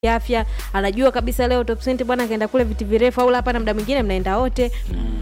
afya anajua kabisa leo top cent bwana akaenda kule viti virefu au hapana muda mwingine mnaenda wote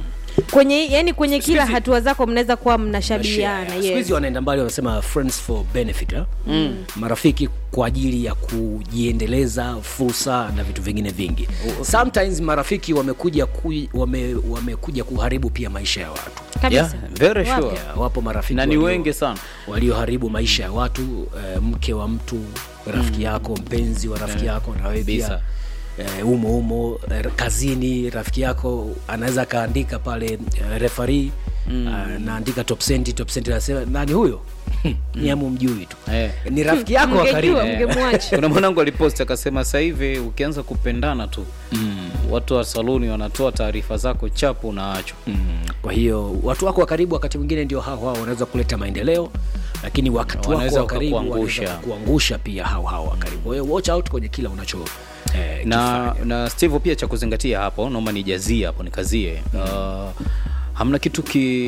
kwenye yani kwenye kila hizi- hatua zako mnaweza kuwa mnashabihiana siku hizi yes. wanaenda mbali wanasema friends for benefit eh? mm. marafiki kwa ajili ya kujiendeleza fursa na vitu vingine vingi sometimes marafiki wamekuja ku, wame, wamekuja kuharibu pia maisha ya watu kabisa Yeah, very Wapo. sure. yeah, wapo marafiki na ni walio- wengi sana walioharibu maisha ya watu eh, mke wa mtu rafiki yako mpenzi wa rafiki yako na wewe pia Kabisa. eh, umo umo eh, kazini rafiki yako anaweza akaandika pale eh, refari mm. naandika top cent top cent anasema nani huyo ni amu mjui tu Eh. ni rafiki yako wa karibu Mngejua, mngemwacha kuna mwanangu alipost akasema sasa hivi ukianza kupendana tu mm. watu wa saluni wanatoa taarifa zako chapu unaachwa Mm, kwa hiyo watu wako wa karibu wakati mwingine ndio hao hao wanaweza kuleta maendeleo lakini wakati wako Wanaweza wa karibu wakakuangusha. wanaweza kuangusha pia hao hao wa karibu kwa hiyo watch out kwenye kila unacho eh, na kifanya. na steve pia cha kuzingatia hapo naomba nijazie hapo nikazie uh, hamna kitu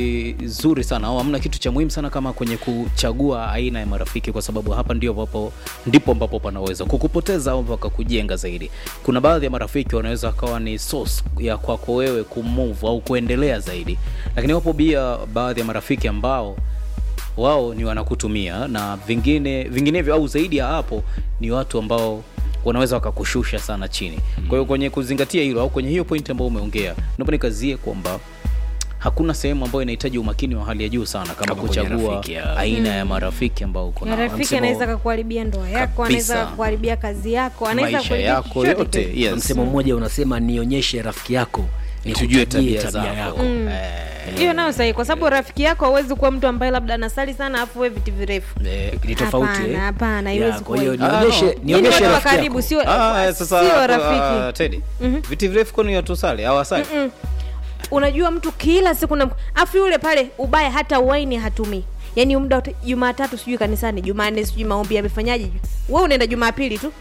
kizuri sana au hamna kitu cha muhimu sana kama kwenye kuchagua aina ya marafiki kwa sababu hapa ndio ambapo ndipo ambapo panaweza kukupoteza au wakakujenga zaidi kuna baadhi ya marafiki wanaweza wakawa ni source ya kwako wewe kumove au kuendelea zaidi lakini wapo pia baadhi ya marafiki ambao wao ni wanakutumia na vingine vinginevyo au zaidi ya hapo ni watu ambao wanaweza wakakushusha sana chini kwa hiyo kwenye kuzingatia hilo au kwenye hiyo point ambayo umeongea naomba nikazie kwamba hakuna sehemu ambayo inahitaji umakini wa hali ya juu sana kama, Kama kwenye kuchagua rafiki, ya. aina ya marafiki ambao uko na nao. rafiki Msemo- anaweza kakuharibia ndoa yako Kabisa. anaweza kuharibia kazi yako anaweza maisha kuharibia yako chochote yote kile. yes. msemo mmoja unasema nionyeshe rafiki yako tujue nikutajie tabia zako yako Eh, hiyo nayo sahihi kwa sababu rafiki yako hawezi kuwa mtu ambaye labda anasali sana afu we viti virefu eh, ni tofauti Hapana, eh? hapana, Yeah, haiwezi kwa hiyo kuwa hivyo. nionyeshe Ah, no. Yaani nionyeshe watu wa rafiki karibu yako sio ah, sasa sio hapo, rafiki ah, Teddy, viti virefu kwani watusali au asali unajua mtu kila siku na afu yule pale ubaya hata waini hatumii yaani muda wote jumatatu sijui kanisani jumanne sijui maombi yamefanyaje we unaenda jumapili tu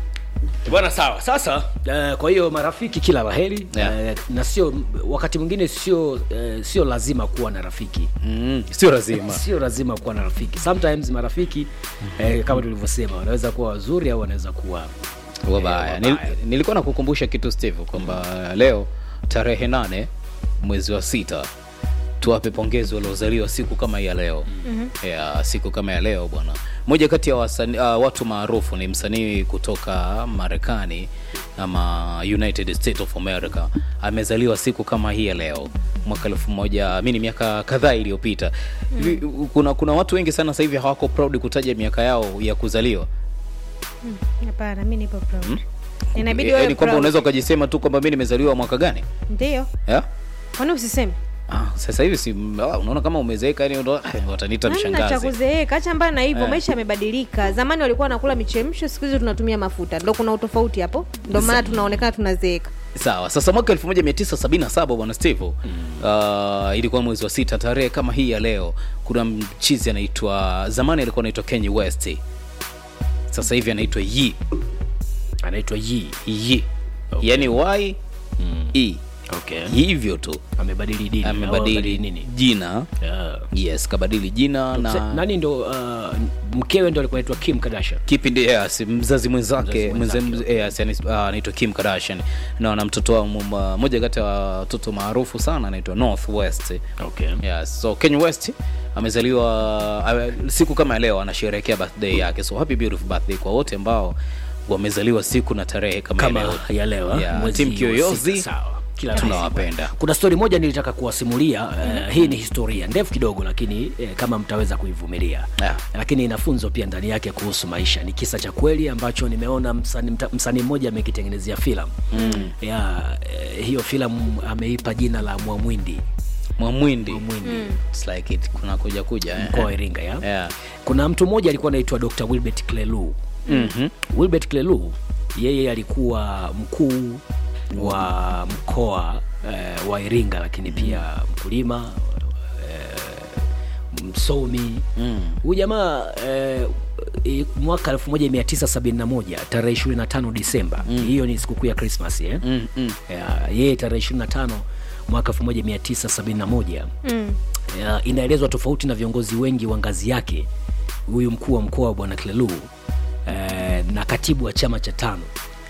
bwana sawa sasa uh, kwa hiyo marafiki kila laheri Yeah. uh, na sio wakati mwingine sio uh, sio lazima kuwa na rafiki mm, sio lazima sio lazima kuwa na rafiki sometimes marafiki eh, kama tulivyosema wanaweza kuwa wazuri au wanaweza kuwa wabaya Eh, Nil, wabaya. nilikuwa nakukumbusha kitu steve kwamba leo tarehe nane mwezi wa sita tuwape pongezi waliozaliwa siku kama hii ya leo mm-hmm. ya siku kama ya leo bwana moja kati ya wasani, uh, watu maarufu ni msanii kutoka marekani ama united states of america amezaliwa siku kama hii ya leo mwaka elfu moja mi ni miaka kadhaa iliyopita mm. kuna, kuna watu wengi sana sasa hivi hawako proud kutaja miaka yao ya kuzaliwa hapana mi nipo proud inabidi yaani wewe kwamba proud. unaweza ukajisema tu kwamba mi nimezaliwa mwaka gani ndio yeah? kwani usiseme ah, sasa hivi si ah, unaona kama umezeeka yani ndo- ah, wataniita namna cha mshangazi kuzeeka acha mbaya na hivyo Eh. maisha yamebadilika zamani walikuwa wanakula michemsho siku hizi tunatumia mafuta ndo kuna utofauti hapo ndo maana tunaonekana tunazeeka sawa sasa mwaka 1977 bwana steve uh, ilikuwa mwezi wa sita tarehe kama hii ya leo kuna mchizi anaitwa zamani alikuwa anaitwa kenya west sasa hivi anaitwa yi anaitwa yi yi okay. yani y e okay. hivyo tu amebadili dini au amebadili nini jina yeah. yes kabadili jina Se- na nani ndo uh, mkewe ndo alikuwa naitwa kim kardashian kipindi yes, mzazi mwenzake Mzazi mwenze- mwenzake, yes, yani, ah, anaitwa kim kardashian na na mtoto wao mmoja moja kati ya watoto maarufu sana anaitwa north west okay. yes. so kenya west amezaliwa uh, siku kama ya leo anasherehekea birthday yake so happy beautiful birthday kwa wote ambao wamezaliwa siku na tarehe kama, kama ya leo ya leo Yeah, mwezi Team wa Kiyoyozi, sita, sawa. Kila laheri. tunawapenda kuna stori moja nilitaka kuwasimulia uh, hii ni historia ndefu kidogo lakini eh, kama mtaweza kuivumilia Yeah. lakini ina funzo pia ndani yake kuhusu maisha ni kisa cha kweli ambacho nimeona msanii mta- msanii mmoja amekitengenezea filamu mm. ya eh, hiyo filamu ameipa jina la mwamwindi mwamwindi mwamwindi It's like it kuna kuja kuja eh. mkoa wa iringa ya yeah. kuna mtu mmoja alikuwa anaitwa dr wilbert clelu mm-hmm. wilbert clelu yeye alikuwa mkuu wa mkoa eh, wa iringa lakini pia mkulima eh, msomi huyu jamaa eh, i- mwaka 1971 tarehe 25 disemba hiyo ni sikukuu ya krismas eh? mm, mm. Ya, yeye tarehe 25 mwaka 1971 mm. ya, inaelezwa tofauti na viongozi wengi wa ngazi yake huyu mkuu wa mkoa wa bwana klelu eh, na katibu wa chama cha tano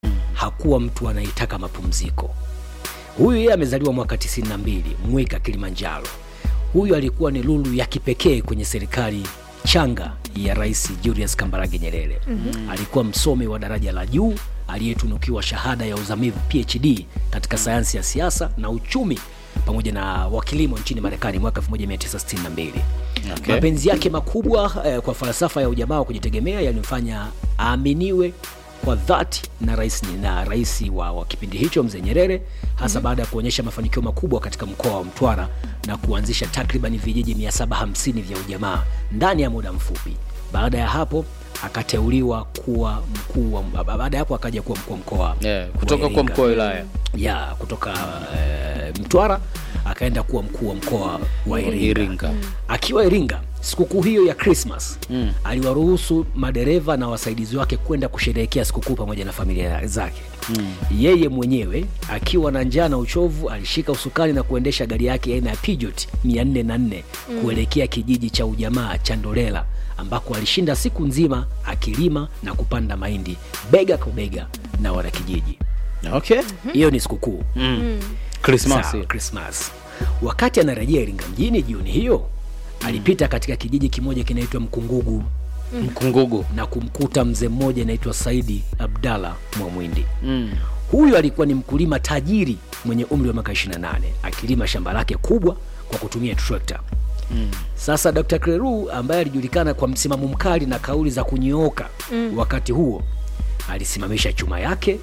hakuwa mtu anayetaka mapumziko huyu yeye amezaliwa mwaka 92 mwika kilimanjaro huyu alikuwa ni lulu ya kipekee kwenye serikali changa ya rais julius kambarage nyerere mm-hmm. alikuwa msomi wa daraja la juu aliyetunukiwa shahada ya uzamivu phd katika sayansi ya siasa na uchumi pamoja na wakilimo nchini marekani mwaka 1962 Okay. mapenzi yake makubwa eh, kwa falsafa ya ujamaa wa kujitegemea yalimfanya aaminiwe kwa dhati na rais na rais wa, wa kipindi hicho mzee nyerere hasa mm-hmm. baada ya kuonyesha mafanikio makubwa katika mkoa wa mtwara na kuanzisha takriban vijiji 750 vya ujamaa ndani ya muda mfupi baada ya hapo akateuliwa kuwa mkuu wa baada ya hapo akaja kuwa mkuu wa mkoa yeah, wa kutoka kwa Iringa mkoa wa wilaya ya kutoka uh, mtwara akaenda kuwa mkuu wa mkoa wa iringa, Iringa. akiwa iringa sikukuu hiyo ya krismas mm. aliwaruhusu madereva na wasaidizi wake kwenda kusherehekea sikukuu pamoja na familia zake mm. yeye mwenyewe akiwa na njaa na uchovu alishika usukani na kuendesha gari yake aina ya pijot 44 mm. kuelekea kijiji cha ujamaa cha ndolela ambako alishinda siku nzima akilima na kupanda mahindi bega kwa bega na wanakijiji okay hiyo ni sikukuu krismasi Sawa, Christmas. Wakati anarejea Iringa mjini jioni hiyo, alipita katika kijiji kimoja kinaitwa Mkungugu mkungugu na kumkuta mzee mmoja anaitwa Saidi Abdalla Mwamwindi. mm. Huyu alikuwa ni mkulima tajiri mwenye umri wa miaka 28 akilima shamba lake kubwa kwa kutumia trekta. Mm. Sasa Dr. Kleru ambaye alijulikana kwa msimamo mkali na kauli za kunyooka mm. wakati huo alisimamisha chuma yake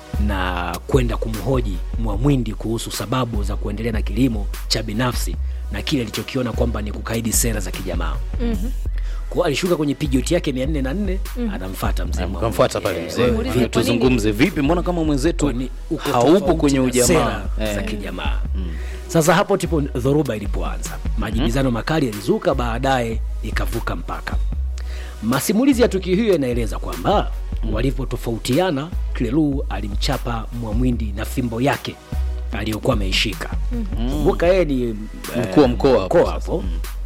na kwenda kumhoji Mwamwindi kuhusu sababu za kuendelea na kilimo cha binafsi na kile alichokiona kwamba ni kukaidi sera za kijamaa. Mm-hmm. Kwao alishuka kwenye pijoti yake 404 mm. anamfuata mzee Mwamwindi. kamfuata pale Eh, mzee Muulize kwa Vipi, nini? tuzungumze vipi mbona kama mwenzetu kwani uko haupo tofauti kwenye na ujamaa sera za Eh. kijamaa sasa hapo ndipo dhoruba ilipoanza majibizano makali yalizuka baadaye ikavuka mpaka masimulizi ya tukio hiyo yanaeleza kwamba walipotofautiana klelu alimchapa mwamwindi na fimbo yake aliyokuwa ameishika kumbuka yeye ni eh, Mkuu wa mkoa hapo mkoa sasa. hapo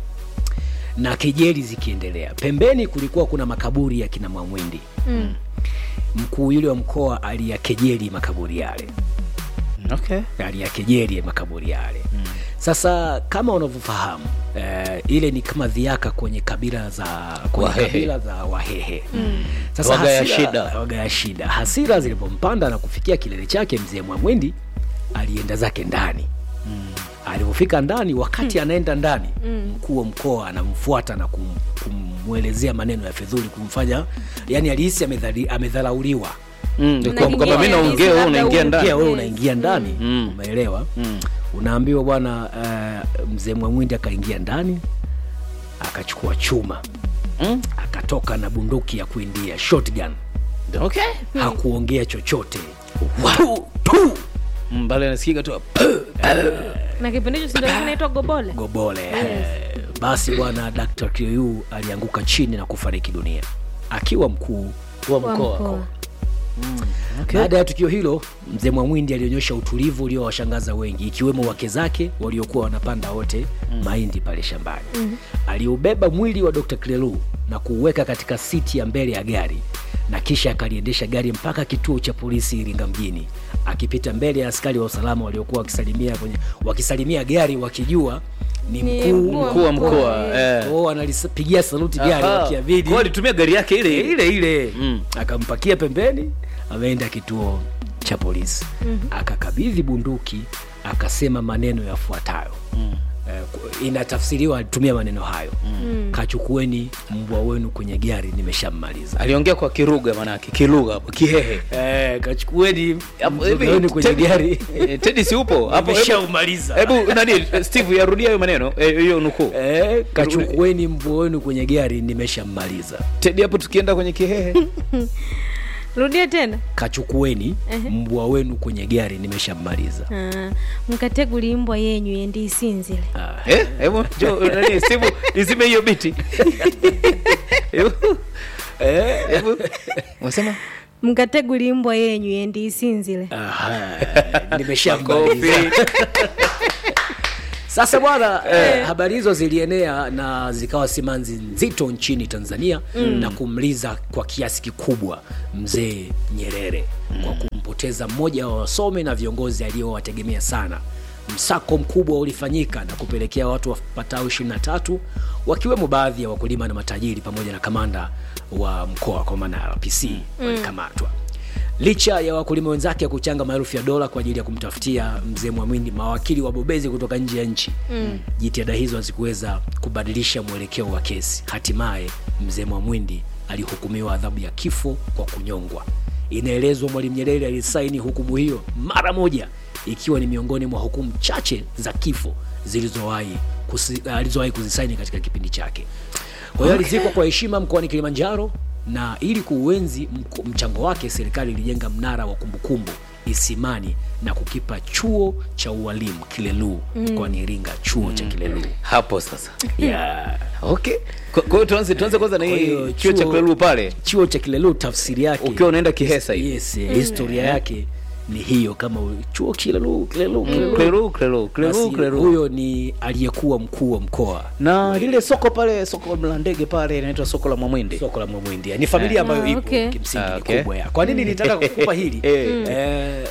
na kejeli zikiendelea pembeni kulikuwa kuna makaburi ya kina mwamwindi Mm. mkuu yule wa mkoa aliyakejeli makaburi yale okay. aliyakejeli makaburi yale mm. sasa kama unavyofahamu eh, ile ni kama dhiaka kwenye kabila za kwenye Wahehe. kabila za wahehe mm. sasa Wagaya hasira- shida. wagaya shida hasira zilipompanda na kufikia kilele chake mzee mwamwendi alienda zake ndani mm. alivyofika ndani wakati anaenda ndani mkuu wa mkoa anamfuata na kum, kumwelezea maneno ya fedhuli kumfanya yani alihisi amedhali- amedharauliwa mm. Na kwa- kwamba mi kingine naongea wewe labda unaingia huyu- ndani pia wewe Yes. unaingia ndani Mm. umeelewa unaambiwa bwana uh, mzee mwamwindi akaingia ndani akachukua chuma Mm. akatoka na bunduki ya kuindia shotgun okay. hakuongea chochote tu, tu, Mm, bale nasikika tu na kipindi hicho sindo kinaitwa gobole gobole Eh, basi bwana dr kiu alianguka chini na kufariki dunia akiwa mkuu wa Wa mkoa mkoa. baada ya tukio hilo mzee mwamwindi alionyesha utulivu uliowashangaza wengi ikiwemo wake zake waliokuwa wanapanda wote mm. mahindi pale shambani mm. aliubeba mwili wa dr klelu na kuuweka katika siti ya mbele ya gari na kisha akaliendesha gari mpaka kituo cha polisi iringa mjini akipita mbele ya askari wa usalama waliokuwa wakisalimia kwenye wakisalimia gari wakijua ni Ni mkuu mkuu wa mkoa eh. kwao analipigia saluti gari Aha. wakiabidi Kwa alitumia gari yake ile ile ile ile Mm. akampakia pembeni ameenda kituo cha polisi mm-hmm. akakabidhi bunduki akasema maneno yafuatayo mm. eh, inatafsiriwa alitumia maneno hayo mm. kachukueni mbwa wenu kwenye gari nimeshammaliza aliongea kwa kiruga manake kilugha hapo kihehe eh, kachukueni Hapo, mbwa hivi, wenu kwenye Teddy- gari eh, Teddy si upo hapo hebu- nimeshaumaliza hebu nani steve yarudia hayo maneno eh, hiyo nukuu Eh, kachukueni mbwa wenu kwenye gari nimeshammaliza tedi hapo tukienda kwenye kihehe rudia tena kachukueni mbwa wenu kwenye gari nimeshammaliza Ah, mkategulimbwa yenyu yendi isinzile ah. Eh, hebu njoo, nani steve izime hiyo biti Hebu- eh, hebu unasema mkategulimbwa yenyu yendi isinzile Aha, nimeshamaliza Makofi. sasa bwana eh, habari hizo zilienea na zikawa simanzi nzito nchini tanzania mm. na kumliza kwa kiasi kikubwa mzee nyerere mm. kwa kumpoteza kupoteza mmoja wa wasomi na viongozi aliyowategemea sana. Msako mkubwa ulifanyika na kupelekea watu wapatao 23 wakiwemo baadhi ya wakulima na matajiri pamoja na kamanda wa mkoa kwa maana ya RPC walikamatwa. Licha ya wakulima wenzake kuchanga maelfu ya dola kwa ajili ya kumtafutia mzee Mwamwindi mawakili wabobezi kutoka nje ya nchi mm. jitihada hizo hazikuweza kubadilisha mwelekeo wa kesi. Hatimaye mzee Mwamwindi alihukumiwa adhabu ya kifo kwa kunyongwa. Inaelezwa Mwalimu Nyerere alisaini hukumu hiyo mara moja, ikiwa ni miongoni mwa hukumu chache za kifo zilizowahi kusi- alizowahi kuzisaini katika kipindi chake. Kwa hiyo alizikwa kwa heshima mkoani Kilimanjaro, na ili kuuenzi mko- mchango wake, serikali ilijenga mnara wa kumbukumbu Isimani na kukipa chuo cha ualimu Kileluu mkoani Iringa, chuo cha Kileluu. hapo sasa Yeah. okay kwa kwa hiyo tuanze tuanze kwanza na Kwa hii hiyo chuo cha chuo- Kilelu pale Chuo cha Kileluu tafsiri yake ukiwa unaenda Kihesa hivi yes, historia yake ni hiyo, kama u- chuo Kileluu, Kileluu, Kileluu. Kilelu Kilelu Kilelu Basi Kilelu huyo ni aliyekuwa mkuu wa mkoa na lile soko pale soko la ndege pale inaitwa soko la Mwamwindi soko la Mwamwindi. Ni familia ambayo Ah, ipo okay. kimsingi Ah, ni okay. kubwa ya. Kwa nini nitaka kukupa hili? Eh. Eh,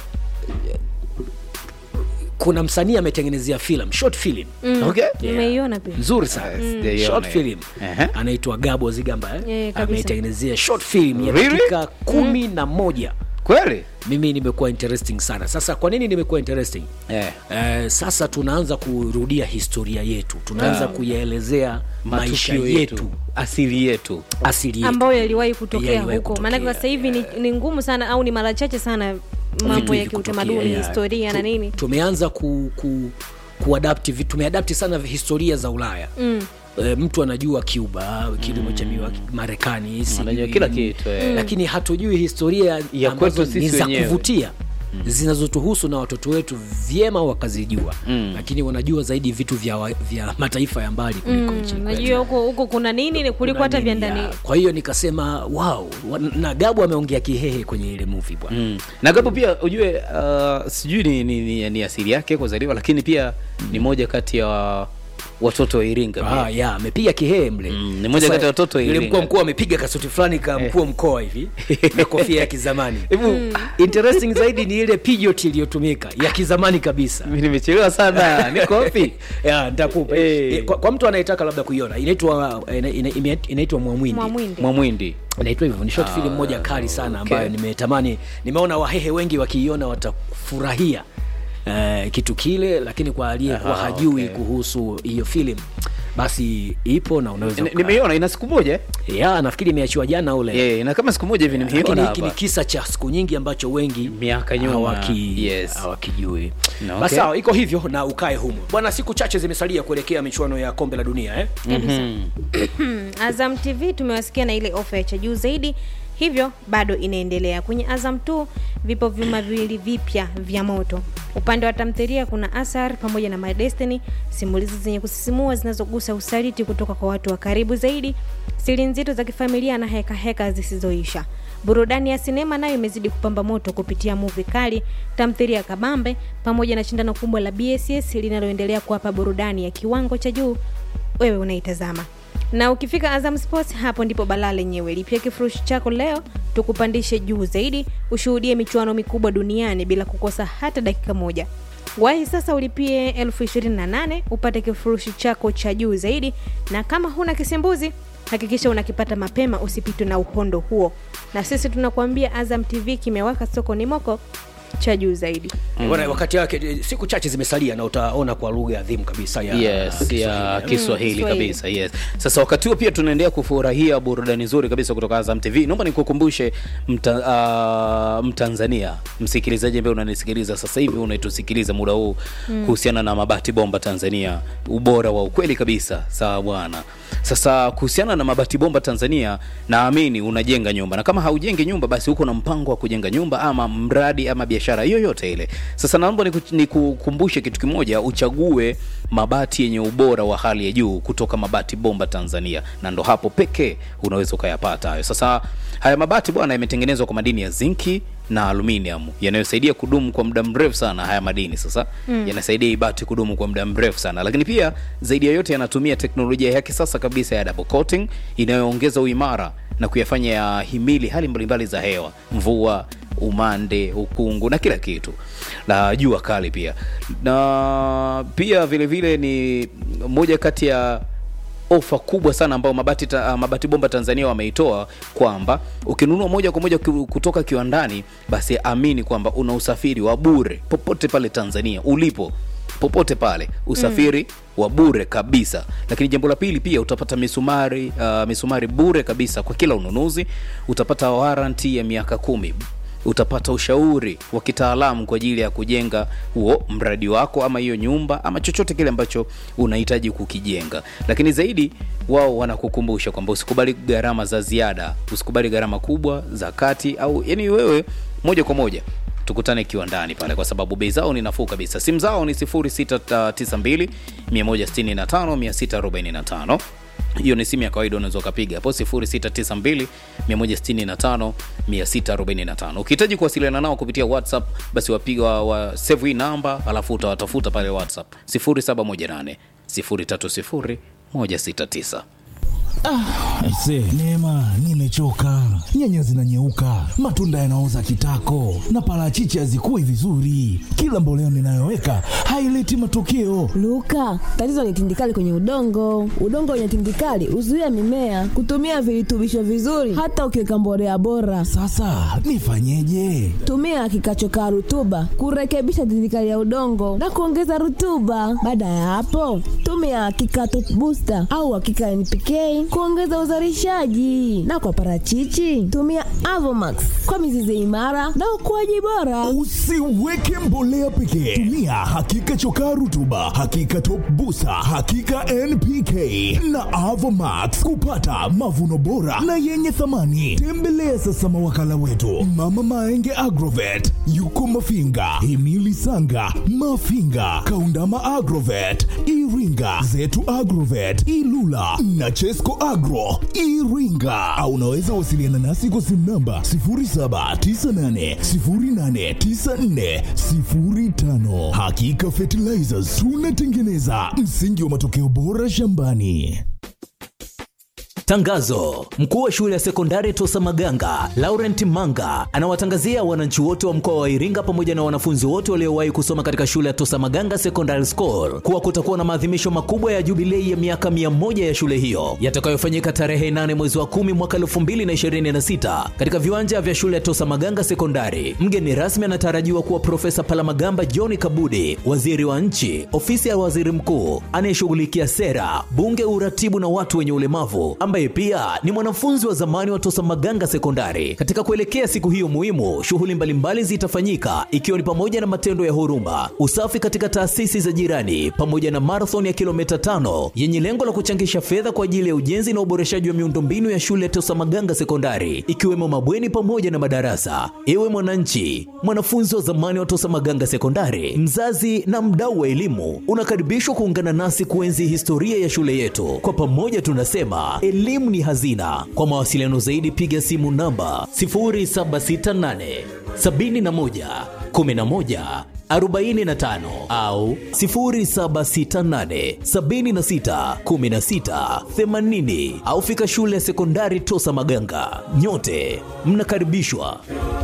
kuna msanii ametengenezea film, short film okay nimeiona pia nzuri sana sijaiona short hiyo. film Ehe. anaitwa Gabo Zigamba eh? Yeah, kabisa. ameitengenezea short film ya Really? dakika kumi na moja kweli mimi nimekuwa interesting sana sasa kwa nini nimekuwa interesting eh Eh, sasa tunaanza kurudia historia yetu tunaanza kuyaelezea maisha matukio yetu, yetu asili yetu asili yetu ambayo yaliwahi kutokea Yaliwahi huko kutokea, maanake sasa hivi ni, ni ngumu sana au ni mara chache sana mambo Vitu ya hivi kiutamaduni kutokea, yeah. historia na Tu- nini tumeanza ku, ku, kuadapti vi- tumeadapti sana historia za ulaya mm. E, mtu anajua Cuba kilimo cha miwa Marekani sijui Anajua kila kitu, eh. lakini hatujui historia Ya ambazo kwetu ni sisi za wenyewe. kuvutia zinazotuhusu na watoto wetu vyema wakazijua Mm. lakini wanajua zaidi vitu vya, wa- vya mataifa ya mbali kuliko nchi kwetu. najua huko huko kuna nini kuliko hata vya ndani Ya, kwa hiyo nikasema wow wa- na Gabu ameongea kihehe kwenye ile movie bwana Mm. na gapo pia ujue uh, sijui ni, ni, ni, ni asili yake kuzaliwa lakini pia ni moja kati ya watoto wa Iringa pia. Ah, ya amepiga kihehe mle Mm, ni moja Sasa, kati ya watoto wa yule Iringa. mkuu wa mkoa amepiga kasuti fulani ka mkuu wa mkoa hivi na kofia ya kizamani interesting zaidi ni ile pijot iliyotumika ya kizamani kabisa Mimi nimechelewa sana niko wapi ya nitakupa Eh. Eh, kwa, kwa mtu anayetaka labda kuiona inaitwa ina- ina- ime- inaitwa Mwamwindi mwamwindi Mwamwindi inaitwa hivyo ni short film moja kali sana okay. ambayo nimetamani nimeona wahehe wengi wakiiona watafurahia uh, kitu kile lakini kwa aliyekuwa Aha, hajui okay. kuhusu hiyo film basi ipo na unaweza Ni- uka- nimeiona ina siku moja eh? ya nafikiri imeachiwa jana ule yeah, ina kama siku moja hivi lakini nimeiona hiki ni hapa kisa cha siku nyingi ambacho wengi Miaka nyuma, hawaki- yes. hawakijui No, basi okay. sawa iko hivyo na ukae humo bwana siku chache zimesalia kuelekea michuano ya kombe la dunia eh? Azam TV tumewasikia na ile ofa ya cha juu zaidi, hivyo bado inaendelea. Kwenye Azam 2 vipo vyuma viwili vipya vya moto. Upande wa tamthilia kuna Asar pamoja na My Destiny, simulizi zenye kusisimua zinazogusa usaliti kutoka kwa watu wa karibu zaidi, siri nzito za kifamilia na heka heka zisizoisha. Burudani ya sinema nayo imezidi kupamba moto kupitia movie kali, tamthilia kabambe pamoja na shindano kubwa la BSS linaloendelea kuwapa burudani ya kiwango cha juu wewe unaitazama na ukifika Azam Sports, hapo ndipo balaa lenyewe. Lipia kifurushi chako leo, tukupandishe juu zaidi, ushuhudie michuano mikubwa duniani bila kukosa hata dakika moja. Wahi sasa ulipie elfu ishirini na nane upate kifurushi chako cha juu zaidi, na kama huna kisimbuzi hakikisha unakipata mapema, usipitwe na uhondo huo. Na sisi tunakuambia Azam TV kimewaka sokoni moko cha juu zaidi. Bwana, wakati wake eh, siku chache zimesalia na utaona kwa lugha adhimu kabisa ya yes Kiswahili, ya eh. Kiswahili Kiswahili. kabisa yes. Sasa wakati huo pia tunaendelea kufurahia burudani nzuri kabisa kutoka Azam TV. Naomba nikukumbushe mta, uh, Mtanzania msikilizaji ambaye unanisikiliza sasa hivi unaitusikiliza muda huu kuhusiana na mabati bomba Tanzania, ubora wa ukweli kabisa. Sawa bwana. Sasa kuhusiana na mabati bomba Tanzania, naamini unajenga nyumba, na kama haujengi nyumba, basi uko na mpango wa kujenga nyumba ama mradi ama biashara yoyote ile. Sasa naomba niku- nikukumbushe kitu kimoja, uchague mabati yenye ubora wa hali ya juu kutoka Mabati Bomba Tanzania, na ndo hapo pekee unaweza ukayapata hayo. Sasa haya mabati bwana, yametengenezwa kwa madini ya zinki na aluminium yanayosaidia kudumu kwa muda mrefu sana. Haya madini sasa yanasaidia hii bati kudumu kwa muda mrefu sana, lakini pia zaidi ya yote yanatumia teknolojia ya kisasa kabisa ya double coating inayoongeza uimara na kuyafanya yahimili hali mbalimbali za hewa, mvua, umande ukungu na kila kitu na jua kali pia na pia vile vile ni moja kati ya ofa kubwa sana ambayo mabati, ta, mabati bomba Tanzania wameitoa kwamba ukinunua moja kwa moja ki- kutoka kiwandani, basi amini kwamba una usafiri wa bure popote pale Tanzania ulipo popote pale usafiri mm. wa bure kabisa. Lakini jambo la pili pia utapata misumari uh, misumari bure kabisa kwa kila ununuzi. Utapata waranti ya miaka kumi utapata ushauri wa kitaalamu kwa ajili ya kujenga huo mradi wako ama hiyo nyumba ama chochote kile ambacho unahitaji kukijenga. Lakini zaidi wao wanakukumbusha kwamba usikubali gharama za ziada, usikubali gharama kubwa za kati, au yani wewe moja kwa moja tukutane kiwandani pale, kwa sababu bei zao ni nafuu kabisa. Simu zao ni 0692 165 645 hiyo ni simu ya kawaida unaweza ukapiga hapo 0692 165 645 ukihitaji kuwasiliana nao kupitia whatsapp basi wapiga wa, wa save hii namba alafu utawatafuta pale whatsapp 0718 030 169 Aise, Neema, nimechoka. Nyanya zinanyeuka, matunda yanaoza kitako, na parachichi hazikui vizuri. Kila mbolea ninayoweka haileti matokeo. Luka, tatizo ni tindikali kwenye udongo. Udongo wenye tindikali huzuia mimea kutumia virutubisho vizuri, hata ukiweka mbolea bora. Sasa nifanyeje? Tumia kikachokaa rutuba kurekebisha tindikali ya udongo na kuongeza rutuba. Baada ya hapo, tumia kikato booster au hakika NPK kuongeza uzalishaji, na kwa parachichi tumia Avomax kwa mizizi imara na ukuaji bora. Usiweke mbolea pekee, tumia hakika chokaa rutuba, hakika top busa, hakika NPK na Avomax kupata mavuno bora na yenye thamani. Tembelea sasa mawakala wetu Mama Maenge Agrovet, yuko Mafinga, Himili Sanga, Mafinga, Kaundama Agrovet, Iringa, Zetu Agrovet, Ilula na Chesco Agro Iringa, au unaweza wasiliana nasi kwa simu namba 0798089405. Hakika Fertilizers tunatengeneza msingi wa matokeo bora shambani. Tangazo: mkuu wa shule ya sekondari Tosa Maganga Laurent Manga anawatangazia wananchi wote wa mkoa wa Iringa pamoja na wanafunzi wote waliowahi kusoma katika shule ya Tosa Maganga Secondary School kuwa kutakuwa na maadhimisho makubwa ya jubilei ya miaka mia moja ya shule hiyo yatakayofanyika tarehe 8 mwezi wa 10 mwaka 2026 katika viwanja vya shule ya Tosa Maganga Sekondari. Mgeni rasmi anatarajiwa kuwa Profesa Palamagamba John Kabudi, waziri wa nchi, ofisi ya waziri mkuu anayeshughulikia sera, bunge, uratibu na watu wenye ulemavu ambaye pia ni mwanafunzi wa zamani wa Tosa Maganga Sekondari. Katika kuelekea siku hiyo muhimu, shughuli mbalimbali zitafanyika ikiwa ni pamoja na matendo ya huruma, usafi katika taasisi za jirani, pamoja na marathon ya kilomita tano yenye lengo la kuchangisha fedha kwa ajili ya ujenzi na uboreshaji wa miundombinu ya shule ya Tosa Maganga Sekondari, ikiwemo mabweni pamoja na madarasa. Ewe mwananchi, mwanafunzi wa zamani wa Tosa Maganga Sekondari, mzazi na mdau wa elimu, unakaribishwa kuungana nasi kuenzi historia ya shule yetu. Kwa pamoja tunasema elimu ni hazina. Kwa mawasiliano zaidi piga simu namba 0768 71 11 45 au 0768 76 16 80 au fika shule ya sekondari Tosa Maganga. Nyote mnakaribishwa.